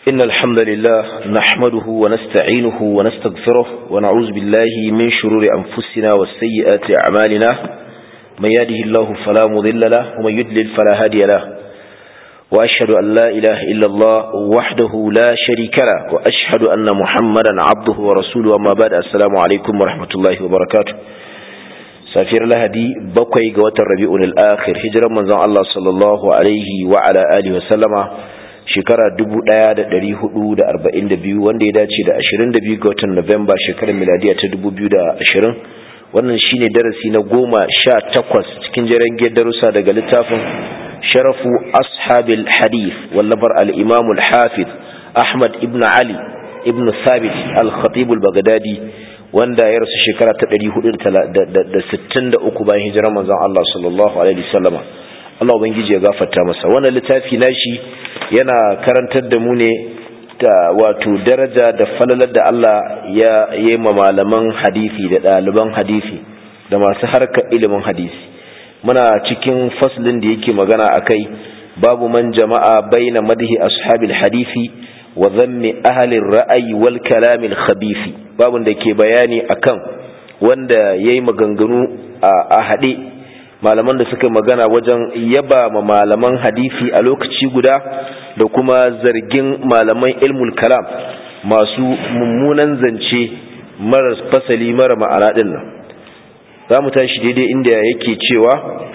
إن الحمد لله نحمده ونستعينه ونستغفره ونعوذ بالله من شرور أنفسنا والسيئات أعمالنا من يهده الله فلا مضل له ومن يدلل فلا هادي له وأشهد أن لا إله إلا الله وحده لا شريك له وأشهد أن محمدا عبده ورسوله أما بعد السلام عليكم ورحمة الله وبركاته safiyar lahadi bakwai ga watan rabi'un al-akhir hijiran manzon Allah sallallahu alaihi wa ala alihi wa sallama shekara 1442 wanda ya dace da 22 ga watan Nuwamba shekarar miladiya ta 2020 wannan shine darasi na goma sha takwas cikin jeren darussa daga littafin sharafu ashabil hadith wallafar al-imam al-hafiz Ahmad ibn Ali ibn Thabit al-Khatib al-Baghdadi wanda ya rasu shekara ta 463 bayan hijirar manzon Allah sallallahu alaihi wasallama Allah ubangiji ya gafarta masa wannan littafi nashi yana karantar da mu ne da wato daraja da falalar da Allah ya yi ma malaman hadisi da ɗaliban hadisi da masu harkar ilimin hadisi muna cikin faslin da yake magana akai babu man jama'a baina madhi ashabil hadisi wa zammi ahalin ra'ayi wal kalamil khabifi babun da ke bayani akan wanda yayi maganganu a haɗe malaman da suka magana wajen yaba ma malaman hadisi a lokaci guda da kuma zargin malaman ilmul kalam masu mummunan zance mara fasali mara ma'ana din nan za mu tashi daidai inda yake cewa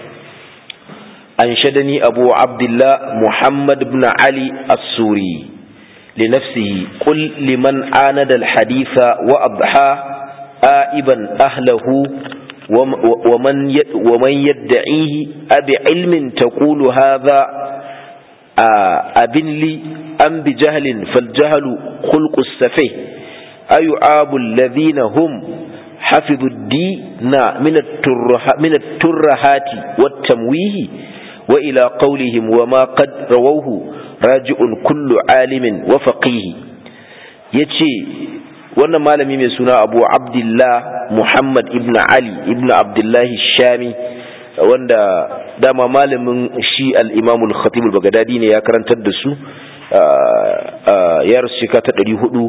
an shadani abu abdullah muhammad ibn ali as-suri لنفسه قل لمن عاند الحديث وأضحى آئبا أهله ومن ومن يدعيه أبعلم تقول هذا أبن لي أم بجهل فالجهل خلق السفيه أيعاب الذين هم حفظوا الدين من من الترهات والتمويه وإلى قولهم وما قد رووه raji'un kullu alimin wa faqihi yace wannan malami mai suna Abu Abdullah Muhammad ibn Ali ibn Abdullah Shami wanda dama malamin shi al-Imam al-Khatib al-Baghdadi ne ya karantar da su ya rasu shekara ta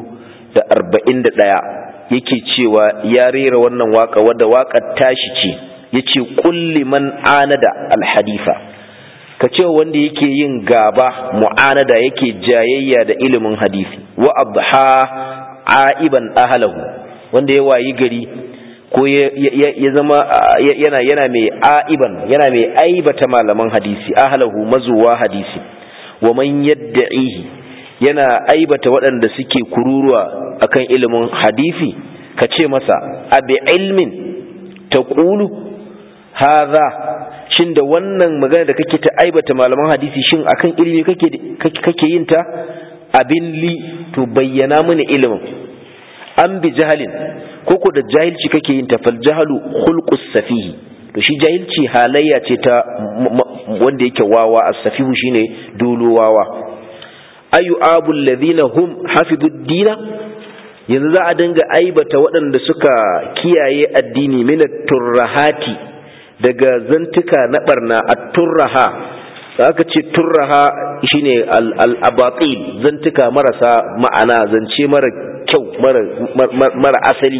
441 yake cewa ya rera wannan waka wadda wakar tashi ce yace kulli man anada al-hadifa ka ce wanda yake yin gaba mu'anada yake jayayya da ilimin hadisi wa abha aiban ahlahu wanda ya wayi gari ko ya zama yana yana mai aiban yana mai aibata malaman hadisi ahlahu mazuwa hadisi wa man yad'ihi yana aibata waɗanda suke kururuwa akan ilimin hadisi ka ce masa abi ilmin taqulu hadha shin da wannan magana da kake ta aibata malaman hadisi shin akan ilimi kake kake yin ta abin li to bayyana mini ilimin an bi jahalin koko da jahilci kake yin ta fal jahalu khulqus safihi to shi jahilci halayya ce ta wanda yake wawa as-safihu shine dolo wawa ayu abul ladina hum hafidud dina yanzu za a dinga aibata waɗanda suka kiyaye addini minat turrahati daga zantuka na barna a turraha da aka ce turraha shine al-abatil zantuka marasa ma'ana zance mara kyau mara asali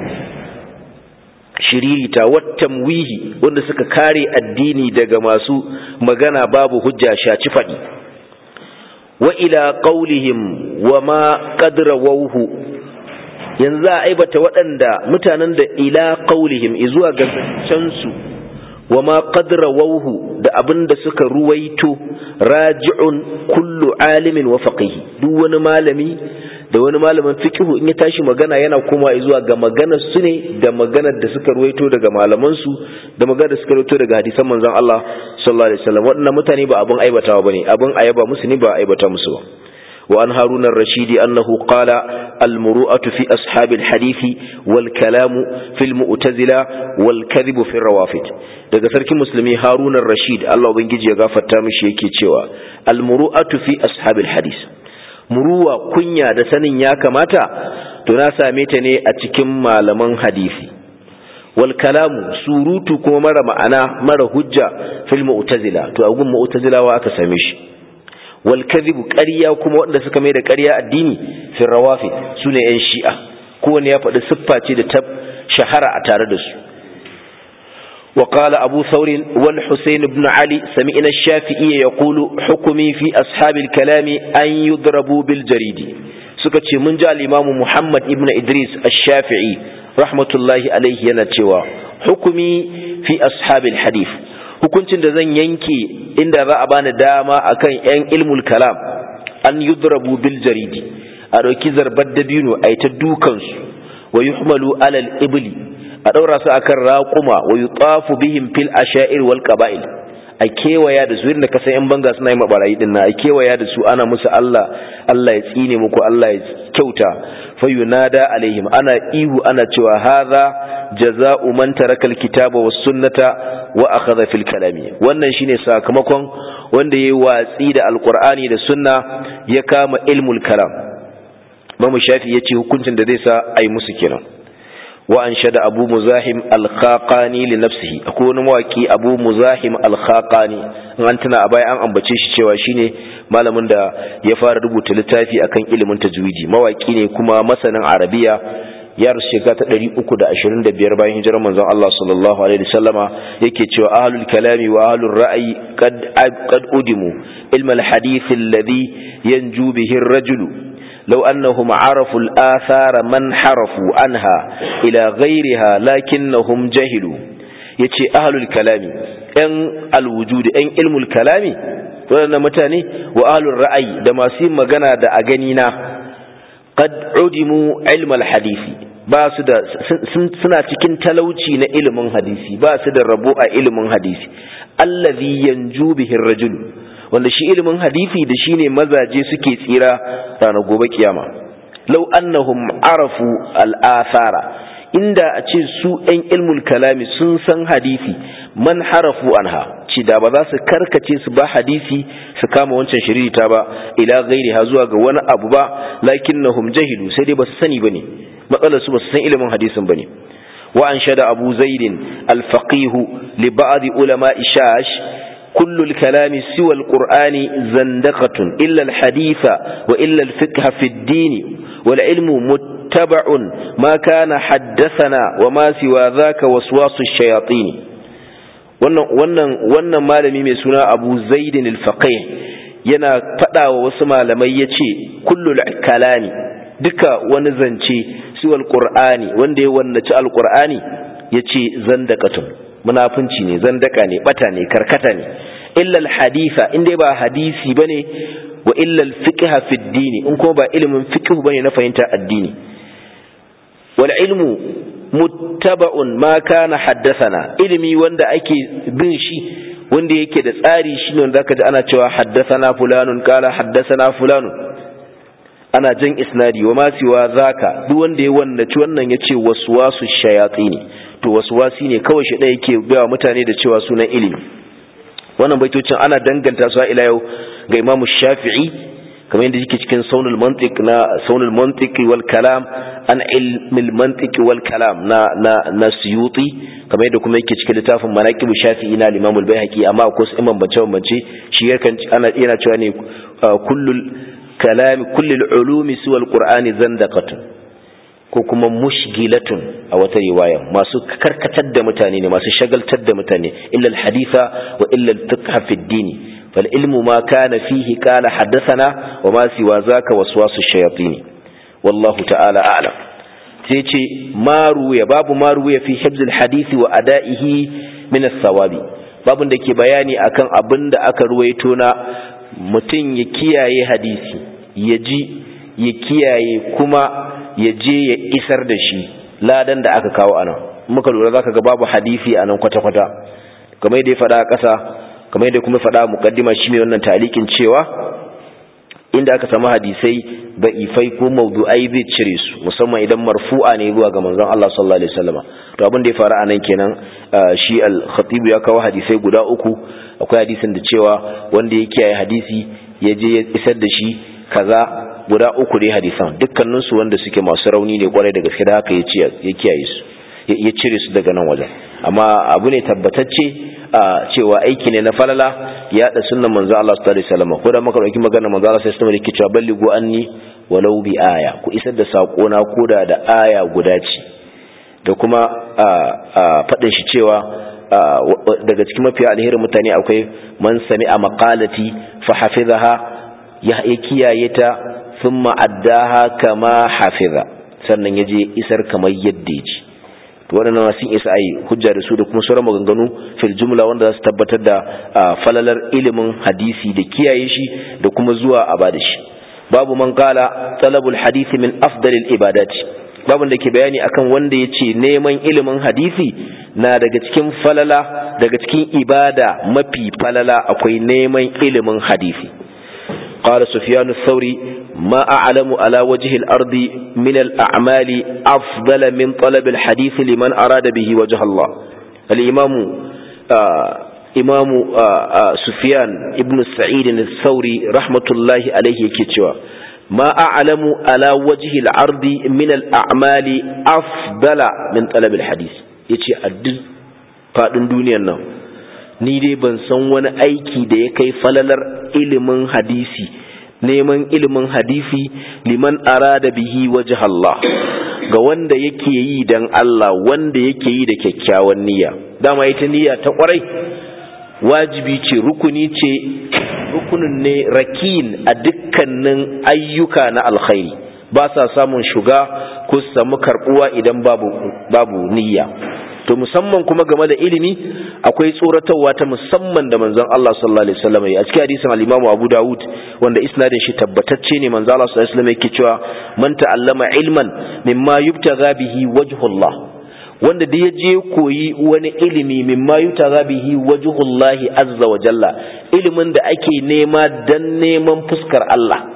shiririta wattamwihi wanda suka kare addini daga masu magana babu hujja shaci faɗi wa ila qaulihim wa ma qadrawuhu yanzu a aibata waɗanda mutanen da ila qaulihim izuwa ga su wa ma qadra wauhu da abin da suka ruwaito raji'un kullu alimin wa faqihi duk wani malami da wani malamin fiqhu in ya tashi magana yana koma zuwa ga maganar su ne da maganar da suka ruwaito daga malaman su da maganar da suka ruwaito daga hadisan manzon Allah sallallahu alaihi wasallam waɗannan mutane ba abin aibatawa bane abin ayaba musu ne ba aibata musu ba وعن هارون الرشيد أنه قال المروءة في أصحاب الحديث والكلام في المؤتزلة والكذب في الروافد daga sarkin musulmi harun rashid Allah ubangiji ya gafarta mishi yake cewa almuru'atu fi ashabil hadis muruwa kunya da sanin ya kamata to na same ta ne a cikin malaman hadisi wal kalamu surutu kuma mara ma'ana mara hujja fil mu'tazila to a gun mu'tazilawa aka same shi wal kadhibu ƙarya kuma wanda suka mai da ƙarya addini fi rawafi sune yan shi'a kowanne ya faɗi siffa ce da ta shahara a tare da su وقال أبو ثور والحسين بن علي سمعنا الشافعي يقول حكمي في أصحاب الكلام أن يضربوا بالجريد سكتش من جاء الإمام محمد ابن إدريس الشافعي رحمة الله عليه ينتوى حكمي في أصحاب الحديث hukuncin da zan yanke inda za a bani dama akan 'yan ilmul kalam an yudrabu bil jaridi a ɗauki zarbar dabino a yi ta dukansu wa yuhmalu alal ibli a ɗaura su akan raƙuma wa yutafu bihim fil asha'ir wal qaba'il a kewaya da su irin da kasan yan banga suna yi mabarayi din a kewaya da su ana musu Allah Allah ya tsine muku Allah ya kyauta fa yunada alaihim ana ihu ana cewa hadha jaza'u man taraka alkitaba was sunnata wa akhadha fil kalami wannan shine sakamakon wanda yayi watsi da alqur'ani da sunna ya kama ilmul kalam Mamu Shafi yace hukuncin da zai sa ai musu kenan وأنشد أبو مزاحم الخاقاني لنفسه أكون مواكي أبو مزاحم الخاقاني أنتنا أباي أن أمبتشيش شواشيني ما لمن دا يفار ربوت لتافي أكن إلمن تجويدي مواكيني كما مثلا عربية ya rasu shekara ta ɗari uku da ashirin da biyar bayan hijirar manzon Allah sallallahu alaihi wasallama yake cewa ahlul kalami wa ahlul ra'ayi qad udimu ilmal hadith alladhi yanju bihi ar-rajulu لو أنهم عرفوا الآثار من حرفوا عنها إلى غيرها لكنهم جهلوا يتي أهل الكلام أن الوجود أن علم الكلام ولنا متاني وأهل الرأي دما سيما غنا دا أغنينا قد عدموا علم الحديث ba su da suna cikin talauci na ilimin hadisi ba su da rabo a ilimin hadisi allazi yanju bihi rajul wanda shi ilimin hadisi da shine mazaje suke tsira ranar gobe kiyama law annahum arafu al-athara inda a ce su ɗan ilmul kalami sun san hadisi man harafu anha ci da ba za su karkace su ba hadisi su kama wancan shiririta ba ila gairi ha zuwa ga wani abu ba lakinnahum jahilu sai dai ba su sani bane matsalar su ba su san ilimin hadisin bane wa an shada abu zaidin al-faqih li ba'd ulama ishash كل الكلام سوى القرآن زندقة إلا الحديث وإلا الفقه في الدين والعلم متبع ما كان حدثنا وما سوى ذاك وسواس الشياطين wannan malami mai suna abu zaidin alfaqih yana faɗa wa wasu malamai ya ce kullul kalami duka wani zance siwal qur'ani wanda ya wannaci alqur'ani ya ce zandakatun munafunci ne zandaka ne bata ne karkata ne illa alhaditha in dai ba hadisi bane wa illa alfiqha fi ad-din in ko ba ilimin fiqh bane na fahimta addini wal ilmu muttaba'un ma kana haddathana ilimi wanda ake bin shi wanda yake da tsari shine wanda zaka ji ana cewa haddathana fulanun qala haddathana fulanun ana jan isnadi wa ma siwa zaka duk wanda ya wannaci wannan yace waswasu shayatini to waswasi ne kawai shi da yake ga mutane da cewa sunan ilimi wannan baitocin ana danganta su ila yau ga Imam Shafi'i kamar yadda yake cikin saunul mantiq na saunul mantiq wal kalam an ilmil mantiq wal kalam na na na Suyuti kamar yadda kuma yake cikin littafin Manaqib Shafi'i na Imam al-Baihaqi amma akwai su imam bace bance shi yakan ana yana cewa ne kullul kalam kullul ulumi suwa al-Qur'ani zandaqatun ko kuma mushgilatun a wata riwaya masu karkatar da mutane ne masu shagaltar da mutane illa al-haditha wa illa al-fiqh fi ad-din fal ilmu ma kana fihi qala haddathana wa ma siwa zaka waswasu shayatin wallahu ta'ala a'lam sai ce maru ya babu maru ya fi hibz al-hadith wa ada'ihi min as-sawabi babun da ke bayani akan abin da aka ruwaito na mutum ya kiyaye hadisi ya ji ya kiyaye kuma ya je ya isar da shi ladan da aka kawo anan muka lura zaka ga babu hadisi anan kwata-kwata kamar yadda ya faɗa a ƙasa kamar yadda kuma faɗa muqaddima shi mai wannan talikin cewa inda aka samu hadisai ifai ko mawdu'ai zai cire su musamman idan marfu'a ne zuwa ga manzon Allah sallallahu alaihi wasallam to abin da ya faru anan kenan shi al-khatib ya kawo hadisai guda uku akwai hadisin da cewa wanda ya kiyaye hadisi ya je ya isar da shi kaza guda uku ne hadisan dukkaninsu wanda suke masu rauni ne kwarai da gaske da haka ya kiyaye su ya cire su daga nan wajen amma abu ne tabbatacce a cewa aiki ne na falala ya da sunnan manzo Allah sallallahu alaihi wasallam ko da muka dauki maganar manzo Allah sallallahu alaihi wasallam yake cewa balligu anni walau bi aya ku isar da sako na koda da aya guda ce da kuma faɗin shi cewa daga cikin mafiya alherin mutane akwai man sami a maƙalati fa hafizaha ya kiyaye ta sun ma'addaha kama hafiza sannan ya je isar kamar yadda ya ji to waɗannan sun isa a yi hujja da su da kuma sauran maganganu fil jumla wanda za su tabbatar da falalar ilimin hadisi da kiyaye shi da kuma zuwa a bada shi babu man kala talabul hadisi min afdalil ibadati babin da ke bayani akan wanda ya ce neman ilimin hadisi na daga cikin falala daga cikin ibada mafi falala akwai neman ilimin hadisi قال سفيان الثوري ما أعلم على وجه الأرض من الأعمال أفضل من طلب الحديث لمن أراد به وجه الله الإمام آه إمام آه آه سفيان ابن سعيد الثوري رحمة الله عليه كتوى ما أعلم على وجه الأرض من الأعمال أفضل من طلب الحديث يتي أدل فأدن دنيا النوم ni dai ban san wani aiki da ya kai falalar ilimin hadisi neman ilimin hadisi liman arada bihi wajh Allah ga wanda yake yi dan Allah wanda yake yi da kyakkyawan niyya dama ita niyya ta kwarai wajibi ce rukuni ce rukunin ne rakin a dukkanin ayyuka na alkhairi ba sa samun shuga ko samu karbuwa idan babu babu niyya to musamman kuma game da ilimi akwai tsoratarwa ta musamman da manzon Allah sallallahu alaihi wasallam a cikin hadisin al-Imam Abu Dawud wanda isnadin shi tabbatacce ne manzon Allah sallallahu alaihi wasallam yake cewa man ta'allama ilman mimma yubtagha bihi wajhullah wanda da je koyi wani ilimi mimma yubtagha bihi wajhullah azza wa jalla ilimin da ake nema dan neman fuskar Allah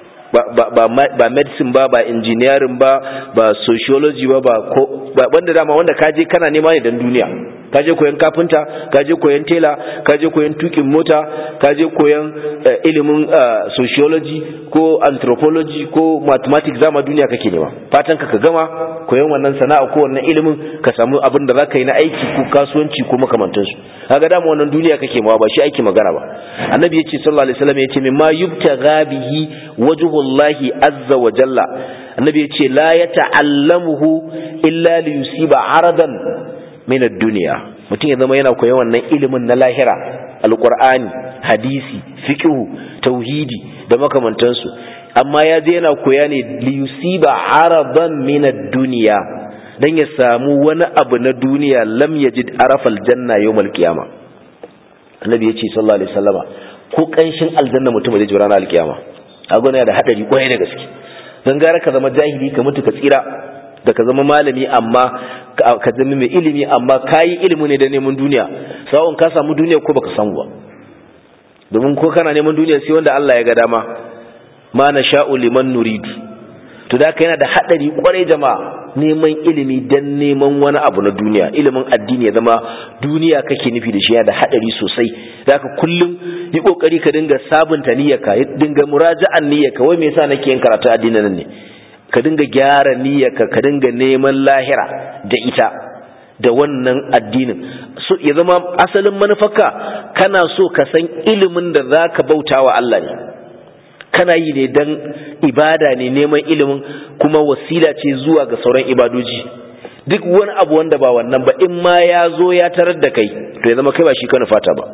ba medicine ba ba engineering ba ba sociology ba ba wanda dama wanda kaje kana nema ne dan duniya kaje koyan kafinta kaje koyan tela kaje koyan tukin mota kaje koyan ilimin sociology ko anthropology ko mathematics zama duniya kake nema fatan ka ka gama koyan wannan sana'a ko wannan ilimin ka samu abin da zaka yi na aiki ko kasuwanci ko makamantansu kaga dama wannan duniya kake mawa ba shi aiki magana ba annabi yace sallallahu alaihi wasallam yace mimma yubtagha bihi wajhullahi azza wa jalla annabi yace la yata'allamuhu illa li yusiba aradan min ad-dunya mutum ya zama yana koyon wannan ilimin na lahira alqur'ani hadisi fiqh tauhidi da makamantansu amma ya je yana koya ne li yusiba aradan min ad-dunya dan ya samu wani abu na duniya lam yajid arafal janna yawmal qiyama annabi yace sallallahu alaihi wasallama ko kanshin aljanna mutum zai ji ranar alkiyama kaga yana da hadari kwarai da gaske dan gara ka zama jahili ka mutu ka tsira da ka zama malami amma ka zama mai ilimi amma kayi ilimi ne da neman duniya sawon ka samu duniya ko baka samu ba domin ko kana neman duniya sai wanda Allah ya ga dama ma na sha'u liman nuridu to da yana da hadari kwarai jama'a neman ilimi dan neman wani abu na duniya ilimin addini ya zama duniya kake nufi da shi yana da hadari sosai da ka kullum yi kokari ka dinga sabunta niyyarka dinga muraja'an niyyarka wai me yasa nake yin karatu addinin nan ne ka dinga gyara niyyarka ka dinga neman lahira da ita da wannan addinin so ya zama asalin manufarka kana so ka san ilimin da zaka bauta wa Allah ne kana yi ne dan ibada ne neman ilimin kuma wasila ce zuwa ga sauran ibadoji duk wani abu wanda ba wannan ba in ma ya zo ya tarar da kai to ya zama kai ba shi ka nufata ba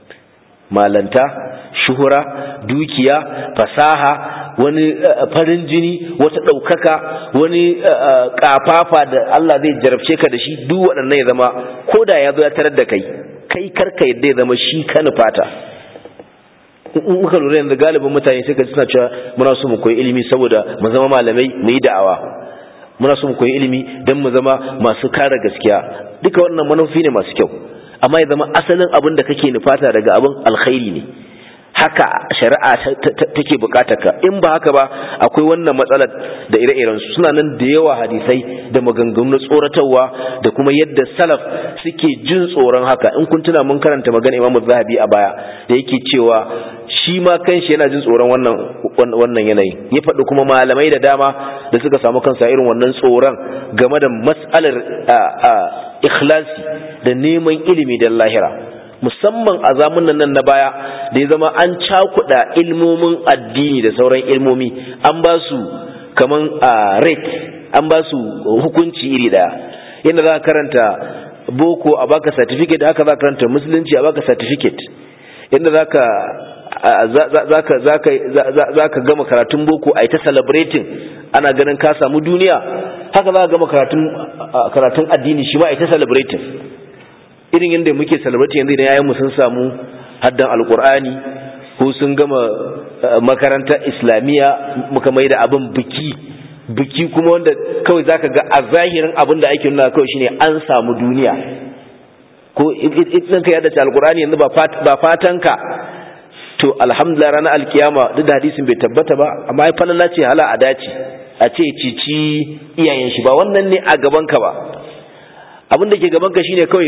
malanta shuhura dukiya fasaha wani farin jini wata ɗaukaka wani ƙafafa da Allah zai jarabce ka da shi duk waɗannan ya zama ko da ya zo ya tarar da kai kai karka yadda ya zama shi ka nufata in muka lura yanzu galibin mutane sai ka suna cewa muna so mu koyi ilimi saboda mu zama malamai mu yi da'awa muna so mu koyi ilimi don mu zama masu kare gaskiya duka wannan manufi ne masu kyau amma ya zama asalin abin da kake nufata daga abin alkhairi ne haka shari'a take bukatar ka in ba haka ba akwai wannan matsalar da ire-iren su suna nan da yawa hadisai da maganganu na tsoratarwa da kuma yadda salaf suke jin tsoron haka in kun tuna mun karanta magana Imam Zahabi a baya da yake cewa shi ma kanshi yana jin tsoron wannan wannan yanayin ya faɗi kuma malamai da dama da suka samu kansa irin wannan tsoron game da mas'alar ikhlasi da neman ilimi da lahira musamman a zamanin nan na baya da ya zama an cakuɗa ilmomin addini da sauran ilmomi an ba su kaman rate an ba su hukunci iri ɗaya yadda za ka karanta boko a baka certificate haka za ka karanta musulunci a baka certificate yadda za ka za ka gama karatun boko a yi ta celebrating ana ganin ka samu duniya haka za ka gama karatun addini shi ma a yi ta celebrating irin yadda muke celebrating yanzu idan yayin sun samu haddan alkur'ani ko sun gama makarantar islamiyya muka mai da abin biki biki kuma wanda kawai zaka ga a zahirin abin da ake nuna kawai shine an samu duniya ko idan ka yadda alkur'ani yanzu ba fatan ka to alhamdulillah ranar alkiyama duk da hadisin bai tabbata ba amma ya falala ce hala a dace a ce cici iyayen shi ba wannan ne a gaban ka ba abin da ke gaban ka shine kawai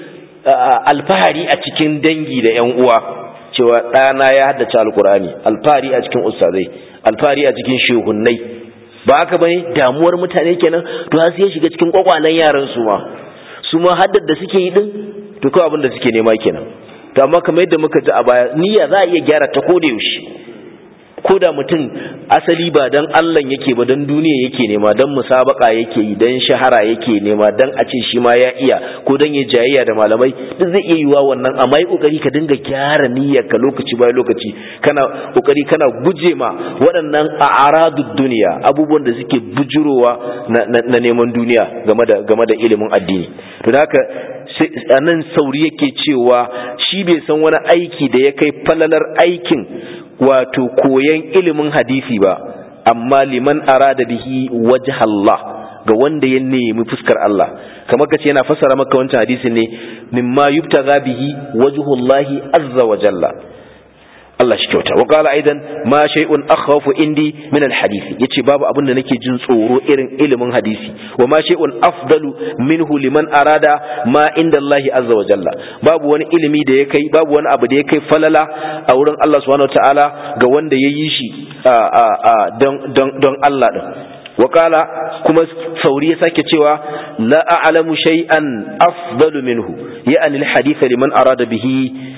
alfahari a cikin dangi da yan uwa cewa ɗana ya haddace alkur'ani alfahari a cikin ustazai alfahari a cikin shehunnai ba haka bane damuwar mutane kenan to har sai ya shiga cikin kwakwalen yaran su ma su ma haddar da suke yi din to kawai abin da suke nema kenan to amma kamar yadda muka ji a baya niyya za a iya gyara ta koda yaushe ko da mutum asali ba dan Allah yake ba dan duniya yake nema dan musabaka yake yi dan shahara yake nema dan a ce shi ma ya iya ko dan ya jayayya da malamai duk zai iya yiwa wannan amma yi kokari ka dinga gyara niyyar ka lokaci bayan lokaci kana kokari kana guje ma waɗannan a'radud duniya abubuwan da suke bujurowa na, neman duniya game da game da ilimin addini to da haka a nan sauri yake cewa shi bai san wani aiki da ya kai falalar aikin wato koyan ilimin hadisi ba amma liman arada bihi wajh Allah ga wanda ya nemi fuskar Allah kamar kace yana fassara maka wancan hadisin ne mimma yubtaga bihi wajhullahi azza wa jalla Allah shi kyauta wa qala aidan ma shay'un akhafu indi min alhadisi yace babu abin da nake jin tsoro irin ilimin hadisi wa ma shay'un afdalu minhu liman arada ma inda Allah azza wa jalla babu wani ilimi da ya kai babu wani abu da ya kai falala a wurin Allah subhanahu wataala ga wanda ya yi shi don don don Allah din wakala kuma sauri ya sake cewa la a'lamu shay'an afdalu minhu ya'ani alhadith liman arada bihi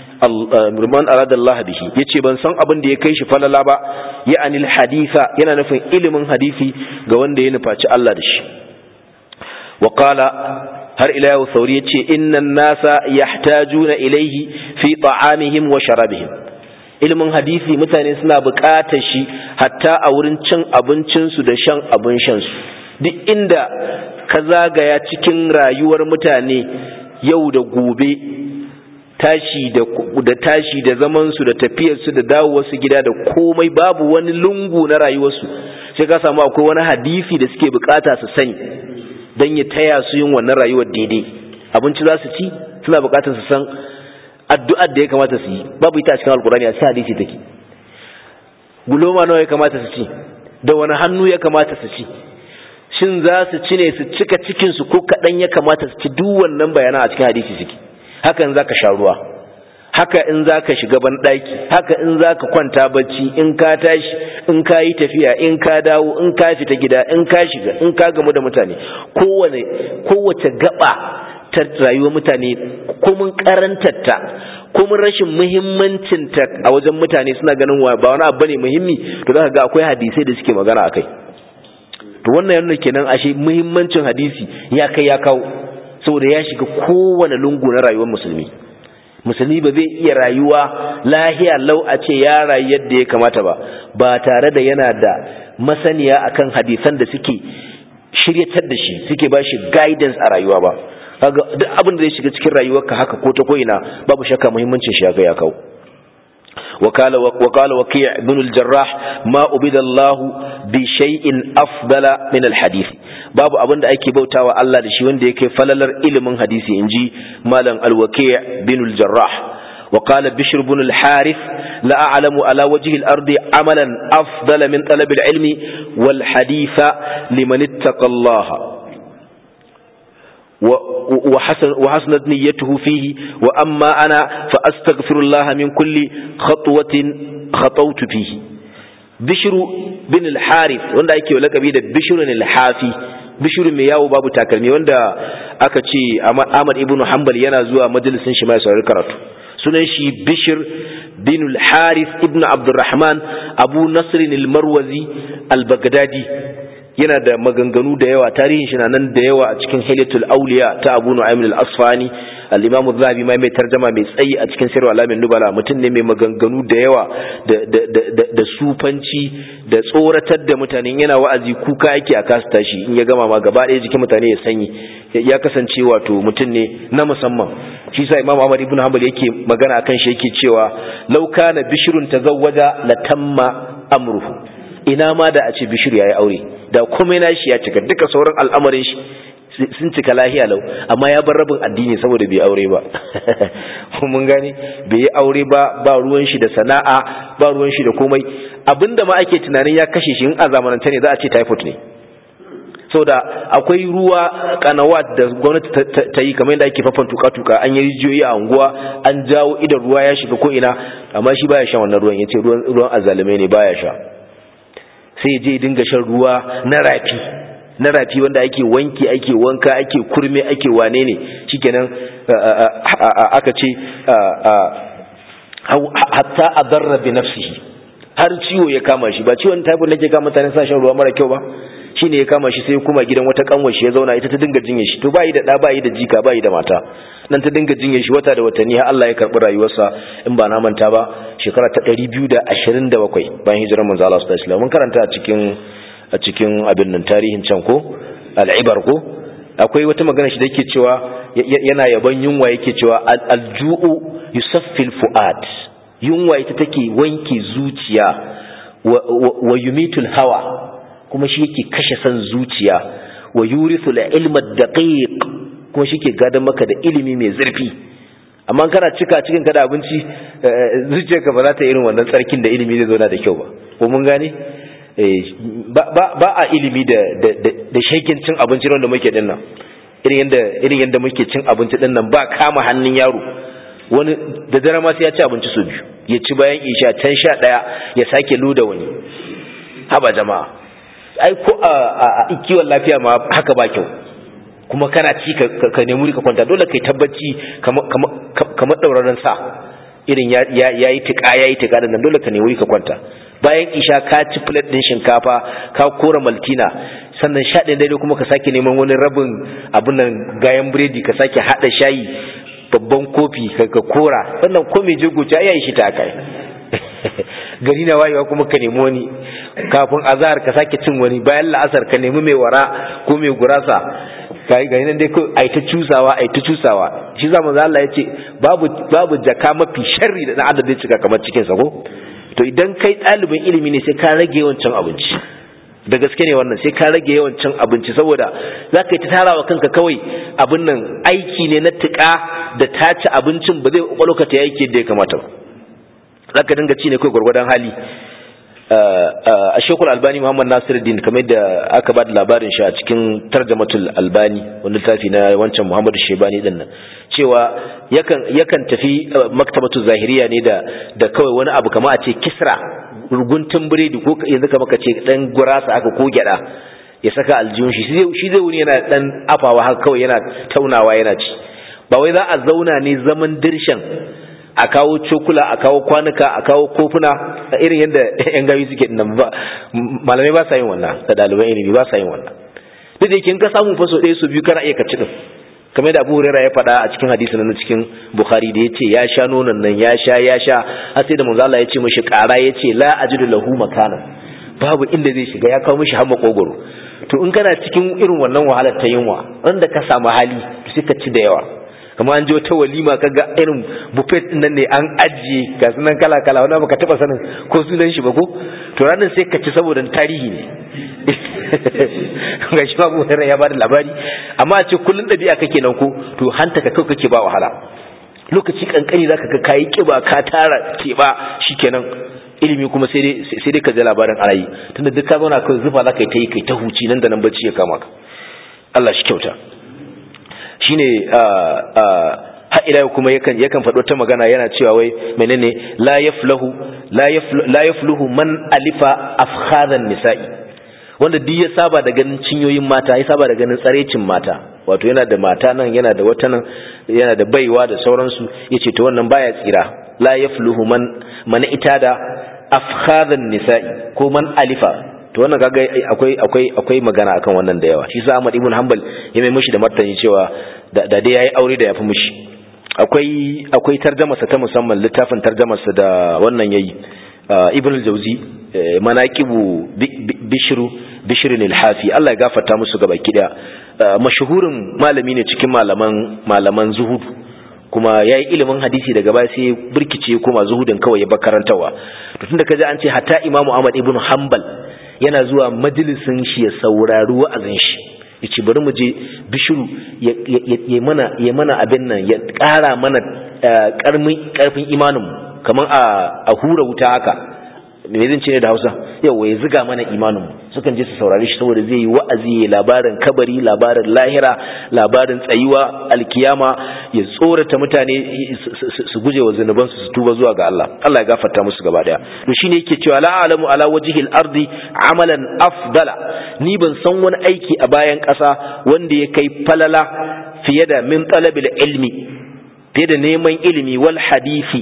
man arada Allah bihi yace ban san abin da ya kai shi falala ba ya'ani alhaditha yana nufin ilimin hadisi ga wanda ya nufaci Allah da shi wakala har ila yau sauri yace innan nasa yahtajuna ilayhi fi ta'amihim wa sharabihim ilimin hadisi mutane suna buƙatar shi hatta a wurin cin abincinsu da shan abin shansu duk inda ka zagaya cikin rayuwar mutane yau da gobe tashi da, da tashi da zamansu da tafiyarsu da dawowarsu gida da komai babu wani lungu na rayuwarsu sai ka samu akwai wani hadisi da suke bukata su sani don ya taya su yin wannan rayuwar daidai abinci za su ci suna bukatar su san addu'ar da ya kamata su yi babu ita a cikin alkurani a cikin hadisi take guloma nawa ya kamata su ci da wani hannu ya kamata su ci shin za su ci ne su cika cikinsu ko kaɗan ya kamata su ci duk wannan bayanan a cikin hadisi suke haka in za ka sha ruwa haka in za ka shiga banɗaki haka in za ka kwanta bacci in ka tashi in ka yi tafiya in ka dawo in ka fita gida in ka shiga in ka gamu da mutane kowane kowace gaba ta rayuwar mutane komin karantarta komin rashin muhimmancinta a wajen mutane suna ganin ba wani abu ne muhimmi to za ka ga akwai hadisai da suke magana a kai to wannan yana kenan ashe muhimmancin hadisi ya kai ya kawo saboda ya shiga kowane lungu na rayuwar musulmi musulmi ba zai iya rayuwa lahiya lau a ce ya rayu yadda ya kamata ba ba tare da yana da masaniya akan hadisan da suke shiryatar da shi suke ba shi guidance a rayuwa ba kaga duk abin da zai shiga cikin rayuwarka haka ko ta ko'ina babu shakka muhimmancin shi ya kawo وقال وقال وكيع بن الجراح ما عبد الله بشيء افضل من الحديث babu abin da ake bautawa Allah da shi wanda yake falalar ilimin hadisi inji malam al-waki' bin al-jarrah وقال بشر بن الحارث لا أعلم على وجه الأرض عملا أفضل من طلب العلم والحديث لمن اتقى الله وحسن وحسنت نيته فيه وأما أنا فأستغفر الله من كل خطوة khatautu fihi bishru bin al-harith wanda ake lakabi da bishru al-hafi bishru mai yawo babu takalmi wanda aka ce Ahmad ibn Hanbal yana zuwa majalisin shi mai saurari karatu sunan shi bishir bin al-harith ibn abdurrahman abu nasr al-marwazi al-baghdadi yana da maganganu da yawa tarihin shi na nan da yawa a cikin hilatul auliya ta abu nu'aym al-asfani al-imam az-zahabi mai mai tarjuma mai tsayi a cikin sirru alamin nubala mutum ne mai maganganu da yawa da da da da sufanci da tsoratar da mutane yana wa'azi kuka yake a kasa tashi in ya gama ma gaba ɗaya jikin mutane ya sanyi ya kasance wato mutum ne na musamman shi sa imam ahmad ibn hanbal yake magana akan shi yake cewa law kana bishrun tazawwaja latamma amruhu ina ma da a ce bishir yayi aure da komai na shi ya cika duka sauran al'amarin shi sun cika lahiya lau amma ya bar rabin addini saboda bai aure ba mun gane bai yi aure ba ba ruwan shi da sana'a ba ruwan shi da komai abinda ma ake tunanin ya kashe shi in a zamananta ne za a ce typhoid ne saboda akwai ruwa kanawat da gwamnati ta yi kamar yadda ake fafan tuka-tuka an yi rijiyoyi a unguwa an jawo idan ruwa ya shiga ko ina amma shi baya shan wannan ruwan yace ruwan ruwan azalume ne baya sha sai ya je dinga shan ruwa na rafi na rafi wanda ake wanki ake wanka ake kurme ake wane ne shikenan aka ce hatta adarra bi nafsihi har ciwo ya kama shi ba ciwon typhoid nake kama mutane sa shan ruwa mara kyau ba shine ya kama shi sai kuma gidan wata kanwar shi ya zauna ita ta dinga jinye shi to bai da da bai da jika bai da mata nan ta dinga jinye shi wata da watanni har Allah ya karbi rayuwarsa in ba na manta ba shekara ta 227 bayan hijirar manzo Allah sallallahu alaihi wasallam mun karanta a cikin a cikin abin nan tarihin can ko al-ibar ko akwai wata magana shi da yake cewa yana yaban yunwa yake cewa al-ju'u yusaffil fuad yunwa ita take wanke zuciya wa yumitul hawa kuma shi yake kashe san zuciya wa yurithu al-ilma daqiq kuma shi ke gadan maka da ilimi mai zurfi amma kana cika cikin kada abinci zuciyarka ba za ta irin wannan tsarkin da ilimi zai zauna da kyau ba ko mun gane ba a ilimi da da shekin cin abinci wanda muke din nan irin yanda irin yanda muke cin abinci din nan ba kama hannun yaro wani da dare ma sai ya ci abinci su biyu ya ci bayan isha can sha daya ya sake luda wani haba jama'a ai ko a kiwon lafiya ma haka ba kyau kuma kana ci ka nemi ka kwanta dole kai tabbaci kamar ɗauraren sa irin ya yi tiƙa ya yi tiƙa da nan dole ka nemi ka kwanta bayan isha ka ci plate ɗin shinkafa ka kora maltina sannan sha ɗaya daidai kuma ka sake neman wani rabin abin nan gayan biredi ka sake haɗa shayi babban kofi ka kora wannan ko mai jego ya yi shi ta kai gari na wayewa kuma ka nemi wani kafin azahar ka sake cin wani bayan la'asar ka nemi mai wara ko mai gurasa ga nan dai ai ta cusawa ai ta cusawa shi zama za Allah ya ce babu babu jaka mafi sharri da dan adam zai cika kamar cikin sa ko to idan kai ɗalibin ilimi ne sai ka rage yawan cin abinci da gaske ne wannan sai ka rage yawan cin abinci saboda za ka yi ta tarawa kanka kawai abin nan aiki ne na tuƙa da tace abincin ba zai ƙwaƙwalwa ta aiki yadda ya kamata ba za ka dinga ci ne kai gwargwadon hali a shekul albani muhammad nasiruddin kamar da aka ba da labarin shi a cikin tarjamatul albani wani tafi na wancan muhammadu shebani din nan cewa yakan tafi maktabatu zahiriya ne da da kawai wani abu kama a ce kisra ruguntun biredi ko yanzu kama ka ce dan gurasa aka ko gyada ya saka aljihun shi shi zai wuni yana dan afawa haka kawai yana taunawa yana ci ba wai za a zauna ne zaman dirshan a kawo cokula a kawo kwanuka a kawo kofuna a irin yadda yan gawi suke nan ba malamai ba sa yin wannan da ɗaliban ilimi ba sa yin wannan duk da yake in ka samu faso ɗaya su biyu kana iya ka ci din kamar da Abu Hurairah ya faɗa a cikin hadisi nan cikin Bukhari da yace ya sha nonon nan ya sha ya sha har sai da manzo Allah ya ce mishi ƙara yace la ajidu lahu makanan babu inda zai shiga ya kawo mishi har makogoro to in kana cikin irin wannan wahalar ta yunwa wanda ka samu hali sai ka ci da yawa kuma an je wata walima kaga irin buffet din nan ne an ajiye ga sunan kala kala wanda baka taba sanin ko sunan shi ba ko to ranar sai ka ci saboda tarihi ne ga shi babu wani ya bada labari amma a ce kullun dabi'a kake nan ko to hanta ka kawai kake ba wahala lokaci kankani zaka ga kayi kiba ka tara keba shikenan ilimi kuma sai dai sai dai ka ji labarin arayi tunda duk ka zauna kai zufa zaka yi ta yi kai ta huci nan da nan bacci ya kama ka Allah shi kyauta shine har ila kuma yakan yakan faɗo ta magana yana cewa wai menene la yaflahu la yafluhu man alifa afkhadan nisa'i wanda duk ya saba da ganin cinyoyin mata ya saba da ganin tsarecin mata wato yana da mata nan yana da wata nan yana da baiwa da sauransu yace to wannan baya tsira la yafluhu man man itada afkhadan nisa'i ko man alifa to wannan kaga akwai akwai akwai magana akan wannan da yawa shi sa Ahmad ibn Hanbal ya mai mishi da martani cewa da dai yayi aure da yafi mishi akwai akwai tarjamarsa ta musamman littafin tarjamarsa da wannan yayi ibn al-jawzi manaqibu bishru bishrin al-hafi Allah ya gafarta musu gaba kida mashhurin malami ne cikin malaman malaman zuhud kuma yayi ilimin hadisi daga baya sai burkice kuma zuhudin kawai ya bakarantawa to tunda kaje an ce hatta imamu Ahmad ibn Hanbal yana zuwa majalisin shi ya saurari wa'azin shi yace bari mu je bishiru ya mana ya mana abin nan ya ƙara mana ƙarfin ƙarfin imanin mu kaman a a hura wuta haka me zan ce ne da Hausa yawa ya ziga mana imanin mu sukan je su saurari shi saboda zai yi wa'azi ya labarin kabari labarin lahira labarin tsayuwa alkiyama ya tsorata mutane su guje wa zunuban su tuba zuwa ga Allah Allah ya gafarta musu gaba daya to shine yake cewa la alamu ala wajhil ardi amalan afdala ni ban san wani aiki a bayan ƙasa wanda ya kai falala fiye da min talabil ilmi fiye da neman ilimi wal hadisi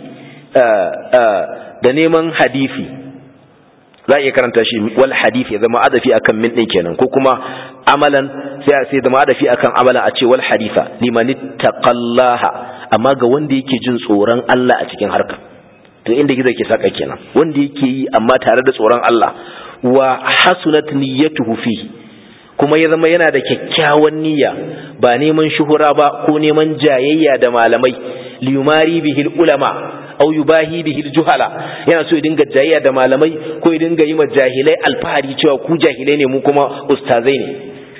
da neman hadisi za a iya karanta shi wal hadith ya zama adafi akan min din kenan ko kuma amalan sai sai zama adafi akan amalan a ce wal haditha liman taqallaha amma ga wanda yake jin tsoron Allah a cikin harka to inda gizo ke saka kenan wanda yake yi amma tare da tsoron Allah wa hasunat niyyatuhu fihi kuma ya zama yana da kyakkyawan niyya ba neman shuhura ba ko neman jayayya da malamai liyumari bihil ulama au yubahi bihi juhala yana so ya dinga jayayya da malamai ko ya dinga yi ma jahilai alfahari cewa ku jahilai ne mu kuma ustazai ne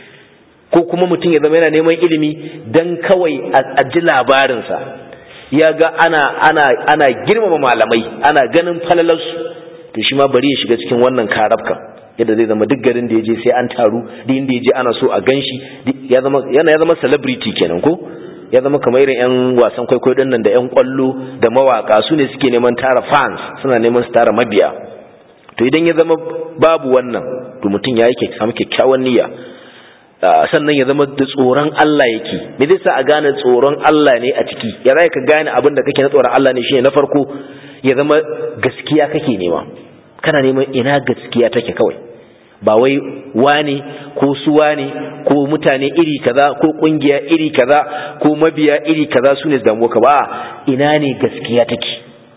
ko kuma mutum ya zama yana neman ilimi dan kawai a ji labarinsa ya ga ana ana ana girmama malamai ana ganin falalarsu to shi ma bari ya shiga cikin wannan karabka yadda zai zama duk garin da ya je sai an taru duk inda ya je ana so a ganshi ya zama yana ya zama celebrity kenan ko ya zama kamar irin 'yan wasan kwaikwayo din nan da 'yan kwallo da mawaka su ne suke neman tara fans suna neman su tara mabiya to idan ya zama babu wannan to mutum ya yi samu kyakkyawan niyya sannan ya zama da tsoron Allah yake me zai sa a gane tsoron Allah ne a ciki ya zai ka gane abin da kake na tsoron Allah ne shine na farko ya zama gaskiya kake nema kana neman ina gaskiya take kawai ba wai wane ko su wane ko mutane iri kaza ko kungiya iri kaza ko mabiya iri kaza su ne damuwa ka ba ina ne gaskiya take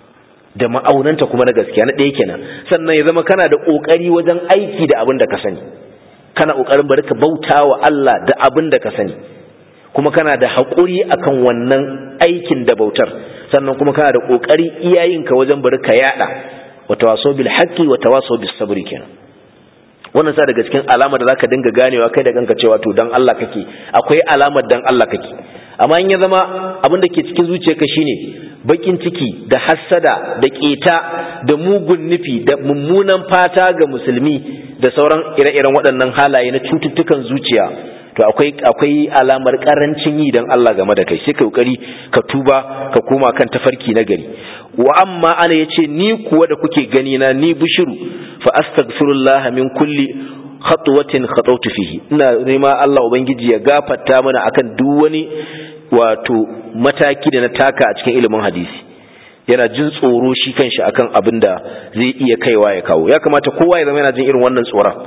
da ma'aunanta kuma na gaskiya na ɗaya kenan sannan ya zama kana da ƙoƙari wajen aiki da abin da ka sani kana ƙoƙarin bari ka bauta wa Allah da abin da ka sani kuma kana da haƙuri akan wannan aikin da bautar sannan kuma kana da ƙoƙari iyayenka wajen bari ka yaɗa wa tawaso bil haqqi wa tawaso bis sabri kenan wannan sa daga cikin alamar da zaka dinga ganewa kai da kanka cewa to dan Allah kake akwai alamar dan Allah kake amma in ya zama abin da ke cikin zuciyarka shine bakin ciki da hassada da keta da mugun nufi da mummunan fata ga musulmi da sauran ire-iren waɗannan halaye na cututtukan zuciya to akwai akwai alamar karancin yi dan Allah game da kai sai ka kokari ka tuba ka koma kan tafarki na gari wa amma ana yace ni kuwa da kuke gani na ni bushiru fa astaghfirullah min kulli khatwatin khatawtu fihi ina nema Allah ubangiji ya gafarta mana akan duk wani wato mataki da na taka a cikin ilimin hadisi yana jin tsoro shi kanshi akan abin da zai iya kaiwa ya kawo ya kamata kowa ya zama yana jin irin wannan tsoron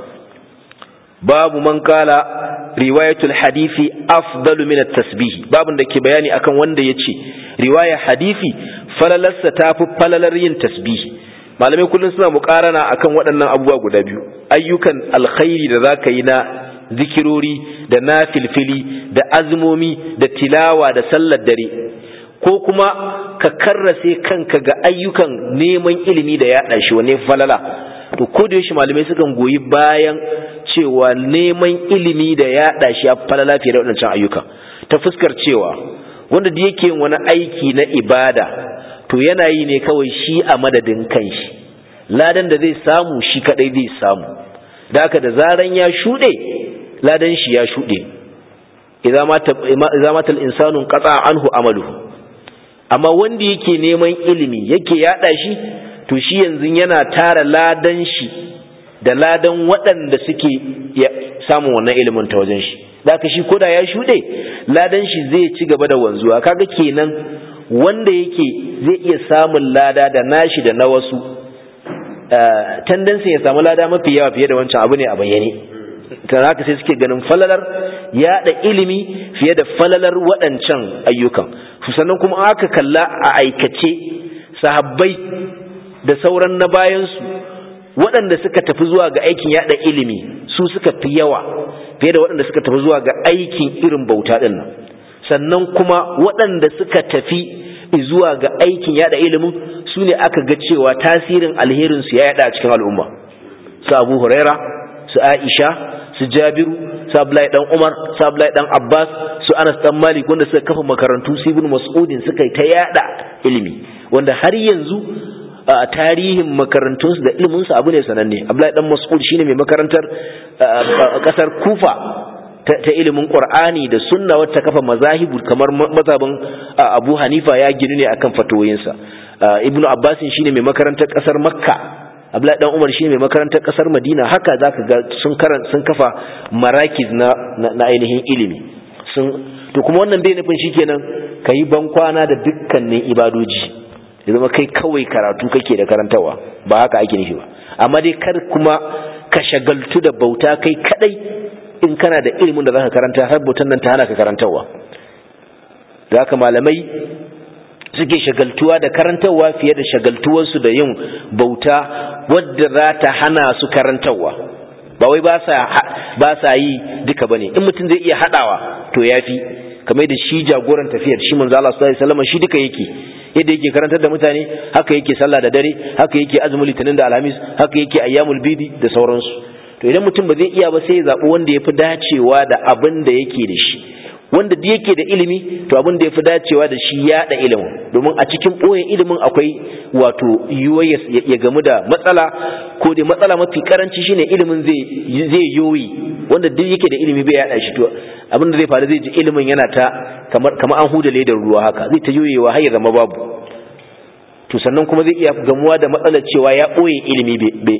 babu man kala riwayatul hadisi afdalu min at-tasbih babun da ke bayani akan wanda yace riwaya hadisi falalarsa tafi falalar yin tasbih malamai kullum suna mukarana akan waɗannan abubuwa guda biyu ayyukan alkhairi da zaka yi na zikirori da na filfili da azumomi da tilawa da sallar dare ko kuma ka karrase kanka ga ayyukan neman ilimi da yaɗa shi wane falala to ko da yaushe malamai sukan goyi bayan cewa neman ilimi da yaɗa shi ya falala fiye da waɗancan ayyuka ta fuskar cewa wanda da yake yin wani aiki na ibada to yana yi ne kawai shi a madadin kanshi ladan da zai samu shi kadai zai samu da haka da zaran ya shuɗe ladan shi ya shuɗe idza mata al-insanu qata anhu amaluhu amma wanda yake neman ilimi yake yada shi to shi yanzu yana tara ladan shi da ladan waɗanda suke samun wannan ilimin ta wajen shi da ka shi koda ya shuɗe ladan shi zai ci gaba da wanzuwa kaga kenan wanda yake zai iya samun lada da nashi da na wasu tendency ya samu lada mafi yawa fiye da wancan abu ne a bayyane ta haka sai suke ganin falalar yaɗa ilimi fiye da falalar waɗancan ayyukan sannan kuma aka kalla a aikace sahabbai da sauran na bayansu waɗanda suka tafi zuwa ga aikin yaɗa ilimi su suka fi yawa fiye da waɗanda suka tafi zuwa ga aikin irin bauta ɗin nan sannan kuma waɗanda suka tafi zuwa ga aikin yaɗa ilimin su ne aka ga cewa tasirin alherinsu ya yaɗa a cikin al'umma su abu huraira su aisha su jabiru su abdullahi dan umar su abdullahi dan abbas su anas dan malik wanda suka kafa makarantu su ibn mas'udin suka yi ta yaɗa ilimi wanda har yanzu a tarihin makarantunsu da iliminsu abu ne sananne abdullahi dan mas'ud shine mai makarantar kasar kufa ta ilimin qur'ani da sunna wata kafa mazahibu kamar mazhabin abu hanifa ya ginu ne akan fatoyinsa ibnu abbasin shine mai makarantar kasar makka abdullahi dan umar shine mai makarantar kasar madina haka zaka ga sun karan sun kafa marakiz na na ainihin ilimi sun to kuma wannan bai nufin shikenan kayi ban kwana da dukkanin ibadoji ya zama kai kawai karatu kake da karantawa ba haka ake nufi ba amma dai kar kuma ka shagaltu da bauta kai kadai in kana da ilimin da zaka karanta har bautan nan ta hana ka karantawa da haka malamai suke shagaltuwa da karantarwa fiye da shagaltuwarsu da yin bauta wadda za ta hana su karantarwa ba wai ba sa yi duka bane in mutum zai iya hadawa to yafi kamar da shi jagoran tafiyar shi manzo Allah sallallahu alaihi wasallam shi duka yake yadda yake karantar da mutane haka yake sallah da dare haka yake azumin litinin da alhamis haka yake ayyamul bidi da sauransu to idan mutum ba zai iya ba sai ya zabi wanda yafi dacewa da abin da yake da shi wanda da yake da ilimi to abin da yafi dacewa da shi ya da ilimin domin a cikin boyen ilimin akwai wato yiwuwa ya gamu da matsala ko da matsala mafi karanci shine ilimin zai zai yoyi wanda duk yake da ilimi bai yada shi to abin da zai faru zai ji ilimin yana ta kamar kamar an huda ledar ruwa haka zai ta yoyewa har ya zama babu to sannan kuma zai iya gamuwa da matsalar cewa ya boye ilimi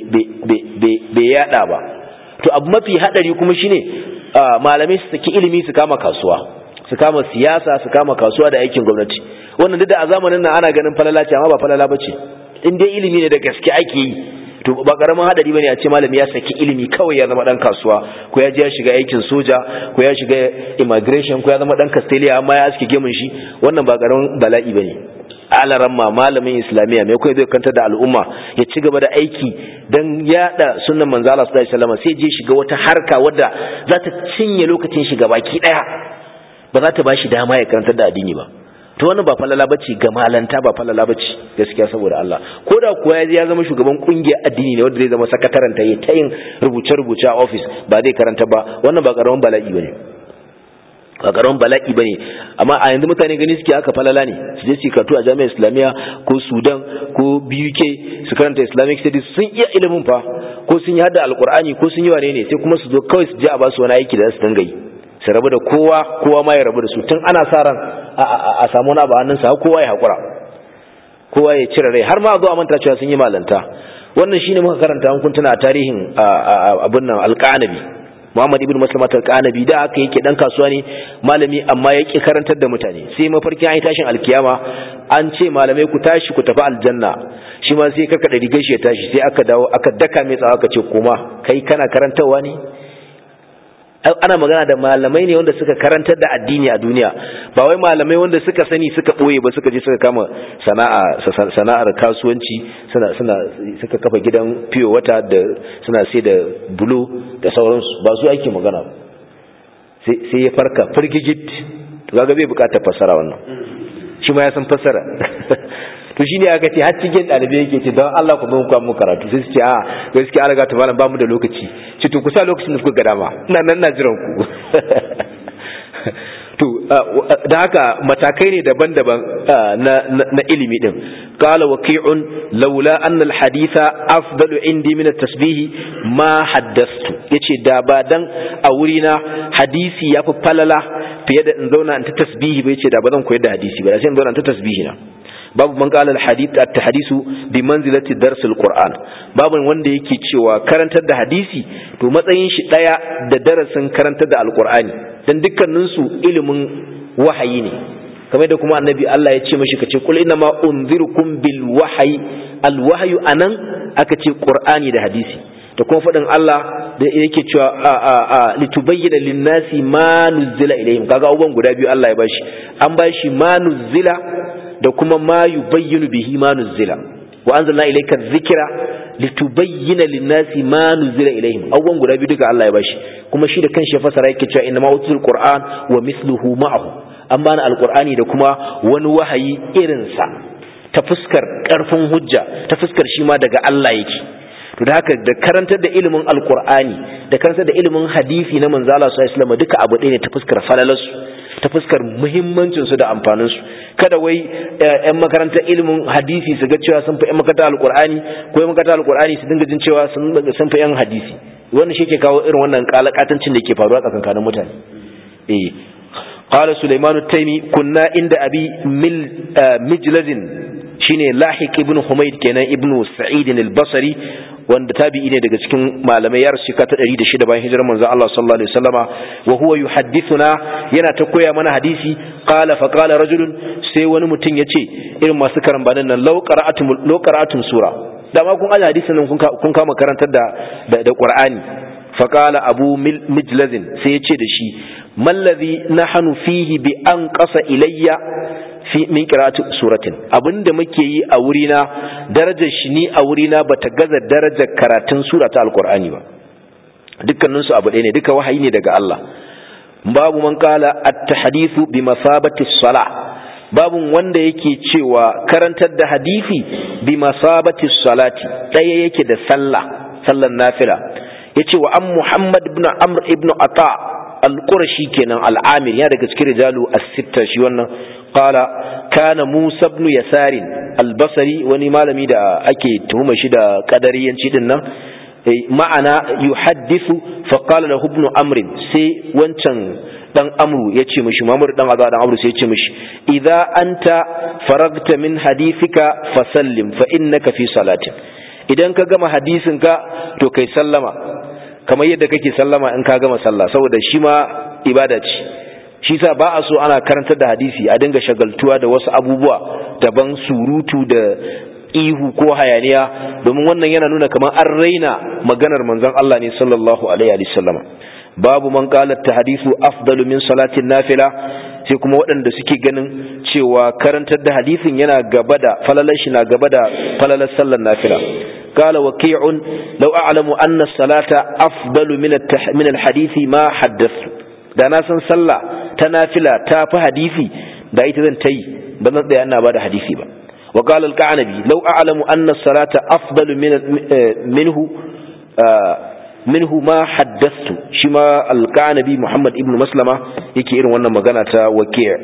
bai yada ba to abu mafi hadari kuma shine malamai su saki ilimi su kama kasuwa su kama siyasa su kama kasuwa da aikin gwamnati wannan duk da a zamanin nan ana ganin falala ce amma ba falala bace in dai ilimi ne da gaske ake yi to ba karamin hadari bane a ce malami ya saki ilimi kawai ya zama dan kasuwa ko ya je ya shiga aikin soja ko ya shiga immigration ko ya zama dan castelia amma ya aske gemun shi wannan ba karamin bala'i bane alaran ma malamin islamiyya mai kuma zai kanta da al'umma ya ci gaba da aiki don yada sunan manzo Allah sallallahu alaihi wasallam sai je shiga wata harka wadda za ta cinye lokacin shi baki daya ba za ta bashi dama ya karantar da addini ba to wannan ba falala bace ga malanta ba falala bace gaskiya saboda Allah ko da kuwa ya ya zama shugaban kungiyar addini ne wanda zai zama sakataren ta yi ta yin rubuce rubuce a office ba zai karanta ba wannan ba karamin bala'i bane ba karamin bala'i bane amma a yanzu mutane gani suke haka falala ne su je su karatu a jami'ar islamiyya ko sudan ko BUK su karanta islamic studies sun iya ilimin fa ko sun yi hada alkur'ani ko sun yi wane ne sai kuma su zo kawai su je a basu wani aiki da su dinga yi su rabu da kowa kowa ma ya rabu da su tun ana sa ran a samu wani abu hannunsa kowa ya hakura kowa ya cire rai har ma a zo a manta cewa sun yi malanta wannan shine muka karanta an kun tuna a tarihin abin nan alƙanabi Muhammad ibn Maslamat al-Qanabi da aka yake dan kasuwa ne malami amma yake karantar da mutane sai mafarkin ayi tashin alkiyama an ce malamai ku tashi ku tafi aljanna shi ma sai karkada rigar shi ya tashi sai aka dawo aka daka mai tsawa aka ce koma kai kana karantarwa ne ana magana da malamai ne wanda suka karantar da addini a duniya ba wai malamai wanda suka sani suka boye ba suka je suka kama sana'a sana'ar kasuwanci suna suna suka kafa gidan fiyo wata da suna sai da bulo da sauransu ba su ake magana sai sai ya farka firgigit to kaga bai bukatar fassara wannan shi ma ya san fassara to shine aka ce har cikin dalibai yake ce don Allah ku mun mu karatu sai su ce a gaskiya an ga ta malam ba mu da lokaci ce to ku sa lokacin da kuka ga dama ina nan na jiran ku to da haka matakai ne daban-daban na na ilimi din qala waqi'un laula anna alhaditha afdalu indi min at-tasbih ma haddathtu yace da ba dan a wuri na hadisi yafi falala fiye da in zauna in ta tasbihi bai ce da ba zan koyar da hadisi ba da sai in zauna in ta tasbihi na babu man qala al-hadith at-tahdisu bi manzilati dars al-qur'an babu wanda yake cewa karantar da hadisi to matsayin shi daya da darasin karantar da al-qur'ani dan dukkanin su ilimin wahayi ne kamar da kuma annabi Allah ya ce mashi kace qul inna ma unzirukum bil wahyi al-wahyu anan aka ce qur'ani da hadisi da kuma faɗin Allah da yake cewa a a a litubayyana linnasi ma nuzila ilayhim kaga abubuwan guda biyu Allah ya bashi an bashi ma nuzila da kuma ma yubayyinu bihi ma nuzila wa anzalna ilayka dhikra litubayyana linnasi ma nuzila ilayhim abubuwan guda biyu duka Allah ya bashi kuma shi da kanshi ya fasara yake cewa inna ma utul qur'an wa mithluhu ma'ahu an bani alqur'ani da kuma wani wahayi irinsa ta fuskar karfin hujja ta fuskar shi ma daga Allah yake to da haka da karantar da ilimin alkur'ani da karantar da ilimin hadisi na manzo Allah sallallahu alaihi wasallam duka abu ɗaya ne ta fuskar falalarsu ta fuskar muhimmancin su da amfanin su kada wai ƴan makarantar ilimin hadisi su ga cewa sun fi ƴan makarantar alkur'ani ko ƴan makarantar alkur'ani su dinga jin cewa sun sun fi ƴan hadisi wannan shi ke kawo irin wannan kalakatancin da ke faruwa tsakankanin mutane eh قال سليمان التيمي كنا عند أبي مل مجلد shine lahiq ibn humayd kenan ibn sa'id al-basri wanda tabi'i ne daga cikin malamai ya rasu ka ta 106 bayan hijirar manzon Allah sallallahu alaihi wasallama wa huwa yuhaddithuna yana ta koya mana hadisi qala fa qala rajulun sai wani mutum yace irin masu karambanin nan law qara'atum law qara'atum sura dama kun aje hadisin nan kun kama karantar da da qur'ani fa qala abu mijlazin sai yace da shi mallazi nahnu fihi bi an qasa ilayya fi min qira'ati suratin abinda muke yi a wurina darajar shi ni a wurina bata gaza darajar karatun sura ta alqur'ani ba dukkanin su abu ɗaya ne duka wahayi ne daga Allah babu man qala at-tahdithu bi masabati salah babu wanda yake cewa karantar da hadisi bi masabati salati ɗaya yake da sallah sallan nafila yace wa an muhammad ibn amr ibn ata al-qurashi kenan al-amir ya daga cikin rijalu as-sitta shi wannan qala kana musa ibn yasarin al-basri wani malami da ake tuhuma shi da kadariyanci din nan ma'ana yuhaddithu fa qala lahu ibn amr sai wancan dan amru yace mishi mamur dan azza dan amru sai yace mishi idza anta faragta min hadithika fasallim fa innaka fi salatin idan ka gama hadisin ka to kai sallama kamar yadda kake sallama in ka gama sallah saboda shi ma ibada ce shi sa ba a so ana karantar da hadisi a dinga shagaltuwa da wasu abubuwa daban surutu da ihu ko hayaniya domin wannan yana nuna kamar an raina maganar manzon Allah ne sallallahu alaihi wa sallama babu man qala tahdisu afdalu min salatin nafila sai kuma waɗanda suke ganin cewa karantar da hadisin yana gaba da falalar shi na gaba da falalar sallar nafila قال وكيع لو أعلم أن الصلاة أفضل من من الحديث ما حدثت da na san sallah ta nafila ta fi hadisi da ita zan ta yi ba zan tsaya ina ba da hadisi ba wa qala al-qanabi law a'lamu anna as-salata afdalu min minhu minhu ma haddathtu shi ma al-qanabi muhammad ibn maslama yake irin wannan magana ta waki'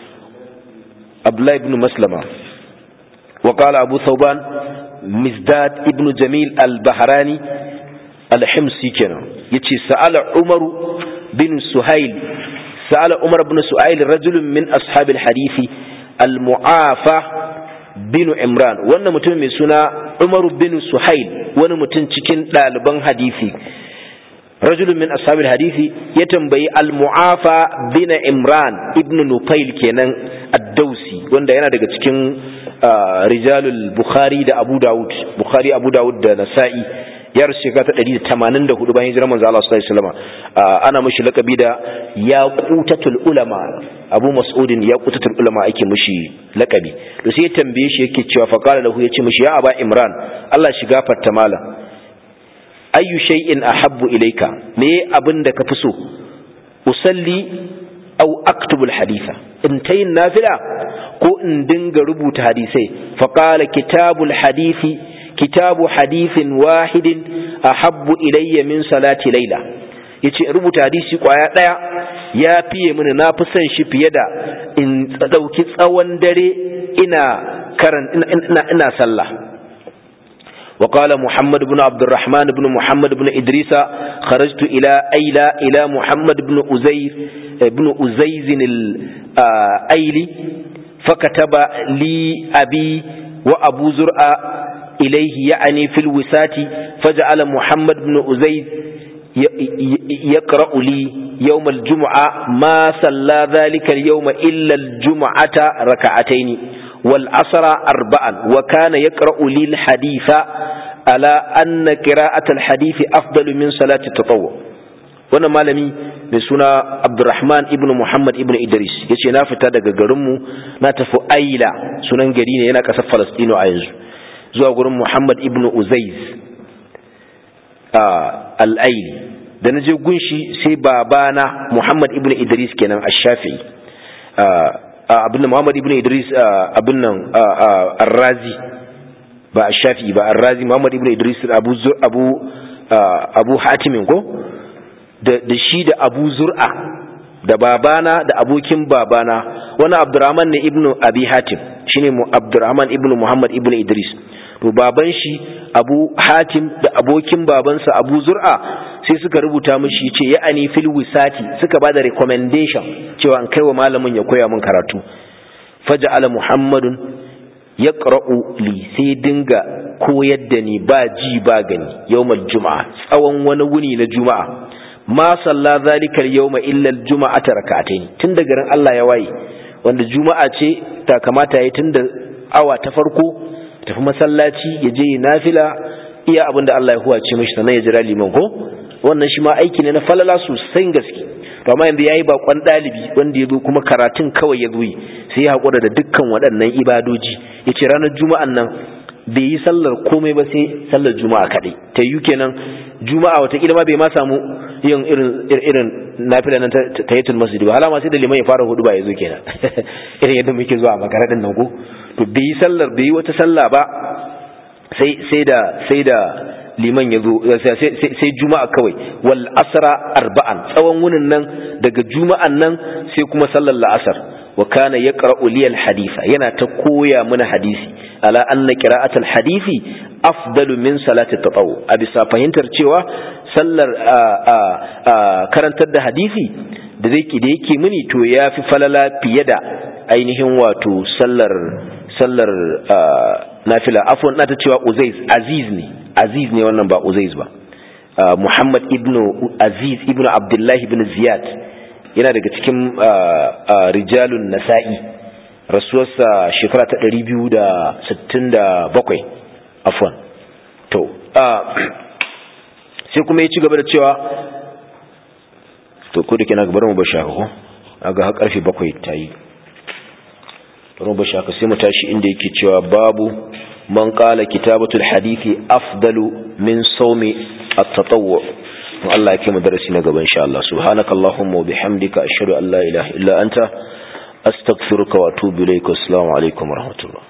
abdullah ibn maslama wa qala abu thawban mizdad ibn jamil al-bahrani al-himsi kenan yace sa'ala umaru بن سهيل سأل عمر بن سهيل رجل من أصحاب الحديث المعافى بن عمران وانا متم من سنة عمر بن سهيل وانا متم تكين لالبان حديثي رجل من أصحاب الحديث يتنبي المعافى بن عمران ابن نطيل كينان الدوسي وانا ينا دقا تكين رجال البخاري دا أبو داود بخاري أبو داود دا نسائي ya rasu shekara ta ɗari da tamanin da hudu bayan hijirar manzo Allah sallallahu alaihi wasallam ana mashi lakabi da yaqutatul ulama Abu Mas'udin yaqutatul ulama ake mashi lakabi to sai ya tambaye shi yake cewa faqala lahu yace mashi ya aba Imran Allah shi gafarta mala ayyu shay'in ahabbu ilayka me abin da ka fi so usalli aw aktubu alhaditha in tayin nafila ko in dinga rubuta hadisai faqala kitabul hadithi kitabu hadithin wahidin ahabbu ilayya min salati laila yace rubuta hadisi kwaya daya ya fiye mini na fi son shi fiye da in dauki tsawon dare ina karan ina ina sallah وقال محمد بن عبد الرحمن بن محمد بن إدريس خرجت إلى أيلى إلى محمد بن أزير بن أزيز الأيلي فكتب لي أبي وأبو زرع إليه يعني في الوسات فجعل محمد بن أزيز يقرأ لي يوم الجمعة ما صلى ذلك اليوم إلا الجمعة ركعتين والعصر أربعا وكان يقرأ لي الحديث على أن قراءة الحديث أفضل من صلاة التطوع wannan malami mai suna abdurrahman ibn muhammad ibn idris ya ce na fita daga garinmu na tafi aila sunan gari ne yana ƙasar falastino a yanzu zuwa gurin muhammad ibn uzaiz al'aili da na je gunshi sai babana muhammad ibn idris kenan a shafi abin da muhammad ibn idris abin nan arrazi ba a shafi ba arrazi muhammad ibn idris abu abu abu hatimin ko da shi da abu zur'a da babana da abokin babana wani abdurrahman ne ibn abi hatim shine abdurrahman ibn muhammad ibn idris to baban shi abu hatim da abokin babansa abu zur'a sai suka rubuta mishi ce ya ani fil wisati suka bada recommendation cewa an kai wa malamin ya koya min karatu faja'ala muhammadun yaqra'u li sai dinga koyar da ni ba ji ba gani yawmal juma'a tsawon wani wuni na juma'a ma salla zalika al-yawma illa al-juma'ata rak'atayn tun da garin Allah ya waye wanda juma'a ce ta kamata yayi tun da awa ta farko tafi masallaci ya je nafila iya abinda Allah ya huwace mishi sannan ya jira liman ko wannan shi ma aiki ne na falala sosai gaske to amma yanzu yayi bakon dalibi wanda yazo kuma karatun kawai ya zo yi sai ya hakura da dukkan waɗannan ibadoji yace ranar juma'an nan bai yi sallar komai ba sai sallar juma'a kadai ta yi kenan juma'a wata ma bai ma samu yin irin irin nafila nan ta yatul masjid ba halama sai da liman ya fara hudu ba ya zo kenan irin yadda muke zuwa a makaradin nan ko to bai yi sallar bai yi wata sallah ba sai sai da sai da liman ya zo sai juma'a kawai wal asra arba'an tsawon wunin nan daga juma'an nan sai kuma sallar la'asar wa kana yaqra'u li al haditha yana ta koya mana hadisi ala anna qira'atul hadisi afdalu min salati tatawu a bisa fahimtar cewa sallar karantar da hadisi da zai da yake mini to yafi falala fiye da ainihin wato sallar sallar nafila afwan na ta cewa uzaiz aziz ne aziz ne wannan ba uzaiz ba muhammad ibn aziz ibn abdullahi ibn ziyad yana daga cikin rijalun nasa'i rasuwarsa shekara ta 267 afwan to sai kuma ya ci gaba da cewa to ko da ke na gabar mu ba shaka ko aga har karfe bakwai ta yi bari mu ba shaka sai mu tashi inda yake cewa babu man qala kitabatul hadithi afdalu min sawmi at-tatawwu Allah ya kai mu darasi na gaba insha Allah subhanakallahumma wa bihamdika ashhadu an la ilaha illa anta astaghfiruka wa atubu ilayka assalamu alaikum wa rahmatullah